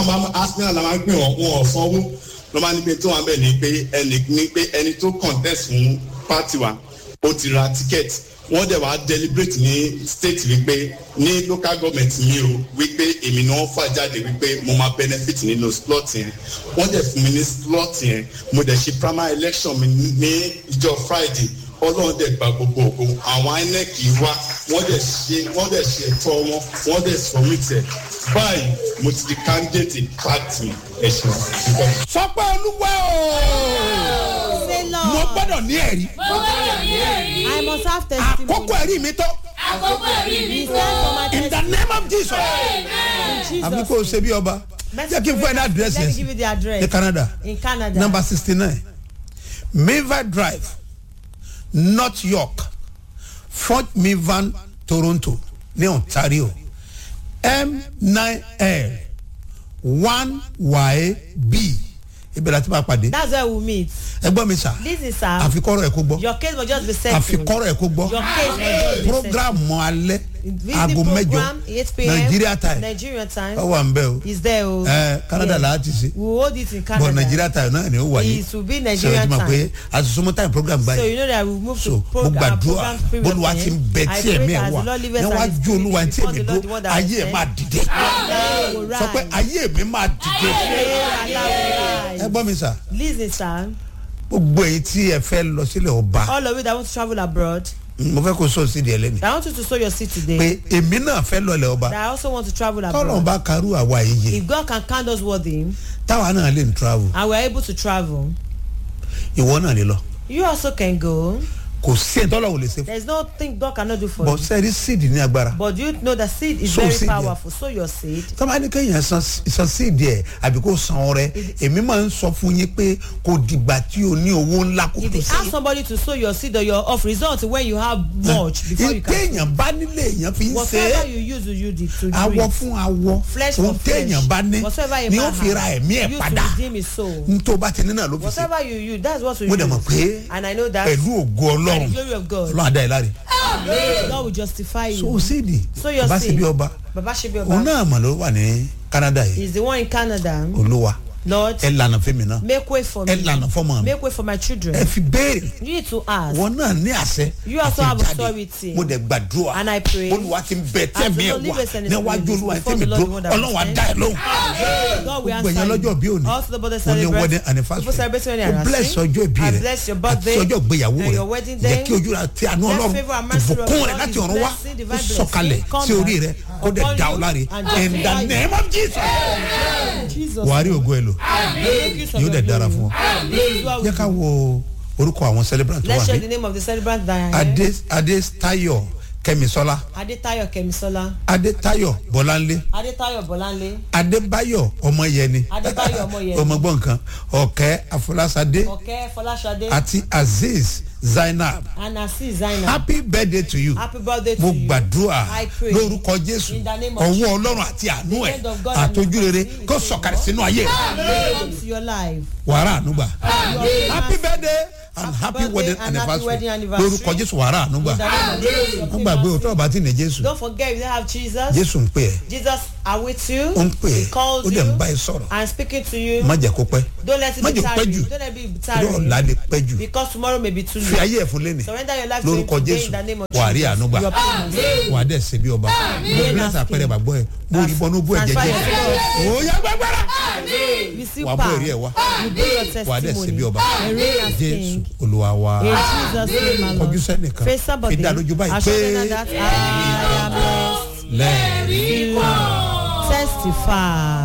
arsenal la máa ń pè wọ́n wọn ò sanwó ló máa ní pé tó wọn bẹ̀ ni pé ẹni ní pé ẹni tó contest fún party wa ó ti ra ticket wọ́n dẹ̀ wá deliberate ní state wípé ní local government mi o wípé èmi ni wọ́n fà jáde wípé mo máa benefit nínú slot yẹn wọ́n dẹ̀ fún mi ní slot yẹn mo dẹ̀ ṣe primary election mi ní ìjọ friday ọlọ́run dẹ̀ gba gbogbo ògo àwọn inec wá wọ́n dẹ̀ ṣe wọ́n dẹ̀ ṣe ẹ̀tọ́ wọn wọ́n dẹ̀ submit ẹ̀ báyìí mo ti di candidate party ẹ̀sìn ìgbà. sọ pé olúwa o Say mo Lord. gbọ́dọ̀ ní ẹ̀rí mo gbọ́dọ̀ ní ẹ̀rí. I must have testimony. àkókò ẹ̀rí mi tó àkókò ẹ̀rí mi It's tó. time for my in the testimony. name of jesus Amen. Jesus. àbí kò ṣe bí ọba jẹ́ kí n fún ẹ ní àdírẹ́sì Let me give you ẹ̀ the address. ní canada In Canada. number sixty nine mivan drive north york fort mivan toronto ní ontario m nine l one yb ibẹ̀ láti máa pàdé That's where we meet. ẹgbọ́n mi sà This is sir. àfikọ́rọ̀ ẹ̀ kó gbọ́ Your case must just be settled. àfikọ́rọ̀ ẹ̀ kó gbọ́ Your case must just be settled. programu alẹ́ Visit aago mẹ́jọ program 8 p.m. nigeria time Nigeria time. ọ wà ń bẹ́ o Is there o. ẹ canada Yeah. là á ti ṣe We will hold it in Canada. but nigeria time náà ni ó wáyé It will be ṣe o Nigerian ti mọ̀ pé time. àtúnṣe time program So báyìí you know that we move so to mo program. gbàdúrà program period bólúwa ti ń bẹ I tí pray ẹ̀mí ẹ̀ that wà the Lord lives and níwájú is olúwa tí before èmi the dúró Lord, the one that ayé ẹ̀ I máa said. dìde Allah will sọ pé rise. ayé mi máa dìde Allah will ẹ rise. gbọ́ mi sà Listen sir. gbogbo èyí tí ẹ fẹ́ lọ sílẹ̀ ọba All of you that want to travel abroad. mo fẹ́ kó sọ sí di ẹlẹ́ni I want you to sow your seed today. pé èmi náà fẹ́ lọ ilẹ̀ ọba That I also want to travel tọ́lọ̀ abroad. bá karú àwa yìí If God can count us worthy táwa náà lè travel and we are able to travel, ìwọ náà lè lọ you also can go. kò sí ẹ̀ tọ́lọ̀ ò lè ṣe There is nothing God cannot do for bọ̀ you. sẹ́ẹ̀rí síìdì ní agbára But you know that seed is Sow very seed, yeah. powerful. Sow your seed. tọ́ba ní kéèyàn san san síìdì ẹ̀ àbí kó san ọrẹ èmi máa ń sọ fún yín pé kò dìgbà tí o ní owó ńlá kó If tó you ask sí. somebody to sow your seed or your off result when you have much before you can. téèyàn bá nílé èèyàn fi ń ṣe Whatever é you use, you use it to do awọ it. fún awọ Flesh ohun for flesh. téèyàn bá ní Whatever a ni man ó fi ra has, ẹ̀mí ẹ̀ use padà to redeem his soul. n tó bá ti ní náà ló fi ṣe Whatever you use, that's what you mo dẹ̀ mọ̀ use. pé And I know that pẹ̀lú ògo by ọlọ́run the glory of God, ọlọ́run adá ẹ̀ láre God will justify so you. síìdì Sow your bá sí seed. bí ọba Baba Shebi òun Oba náà mà ló wà ní canada yìí is the one in Canada. olúwa Lord, ẹ lànà fẹ́mi náà make way for ẹ me. lànà fọ́mọ mi Make way for my children. ẹ fi béèrè You need to ask. wọn náà ní àṣẹ You also àti have jáde. authority. mo dẹ̀ gbàdúrà And I pray. olúwa ti ń bẹ As the tẹ̀mí ẹ̀ Lord wá liveth and is níwájú living olúwa before tẹ̀mí the Lord, dúró the one that ọlọ́run á stands. dá ẹ lóhùn God will gbogbo answer ẹ̀yàn you. lọ́jọ́ bí òní Also the birthday ó ní celebrant. wedding anniversary People celebrating wedding ó bless anniversary. ọjọ́ ìbí I rẹ bless your àti birthday ọjọ́ ìgbéyàwó and rẹ your wedding jẹ́ day. kí ojú rẹ ti àánú Let ọlọ́run favor and mercy of ìbùkún God, rẹ láti His ọ̀run wá blessing, ó divine sọ̀kalẹ̀ blessing, come sí orí down rẹ kó dẹ̀ upon dá ọ you láre and in the justify you. name of Jesus Jesus. wàá rí ògo ẹ lò Make use of yóò your dẹ̀ dára glory. fún ọ This is what we jẹ́ ká do. wo orúkọ àwọn celebrant tó Let's wà share ní the name of the celebrant that are adé here. adé tayo kẹmisọlá Adetayo Kemisola. adétayọ bọláńlé Adetayo Bolanle. adébáyọ ọmọyẹni Adébáyọ̀ Ọmọyẹni. ọmọgbọn kan ọkẹ afọlásadé Ọ̀kẹ́ Fọláṣadé. àti azeez zainab And Asis Zainab. happy birthday to you Happy birthday to mo you. gbàdúrà I pray. lórúkọ jésù In the name of ọwọ́ Jesus. ọlọ́run àti àánú ẹ̀ hand of God and àtọ́jú rere mercy kó is sọ̀kalẹ̀ sínú ayé Come to your life. wàrà ànúgbà Amen. happy birthday and happy birthday wedding and happy anniversary wedding anniversary. lórúkọ jésù wàrà ànúgbà In the name of Jesus, your wọ́n gbàgbé favor. òtọ́ ọba tí ní jésù Don't forget if you have Jesus. jésù ń pè ẹ́ Jesus are with you. ó ń pè He ẹ́ calls ó dẹ̀ ń bá ẹ you sọ̀rọ̀ and speaking to you. má jẹ́ kó pẹ́ Don't let it má be jẹ́ kó pẹ́ tiring. jù Don't let it be torí ọ̀la tiring. lè pẹ́ jù Because tomorrow may be too fi late. ayé ẹ̀ fún lẹ́nìí Surrender your life to lórúkọ him today jésù in the name of wà á rí Jesus. ànúgbà You are promised. wà á dẹ̀ ṣe bí ọba mo bí láti àpẹẹrẹ bàgbọ́ ẹ mo rí bọ́nú bú ẹ̀jẹ̀ Transfer jẹ́ your òòyà gbàgbára Receive wà á bú power. èrè ẹ̀ wá You bring your wà á dẹ̀ ṣe bí testimony. ọba And reign as jésù king. olúwa wa In Jesus' name, my kọjú Lord. sẹ́nìkan Face somebody. fi dá lójú báyìí Assure them pé that I am blessed. lẹ́ẹ̀rí Testify.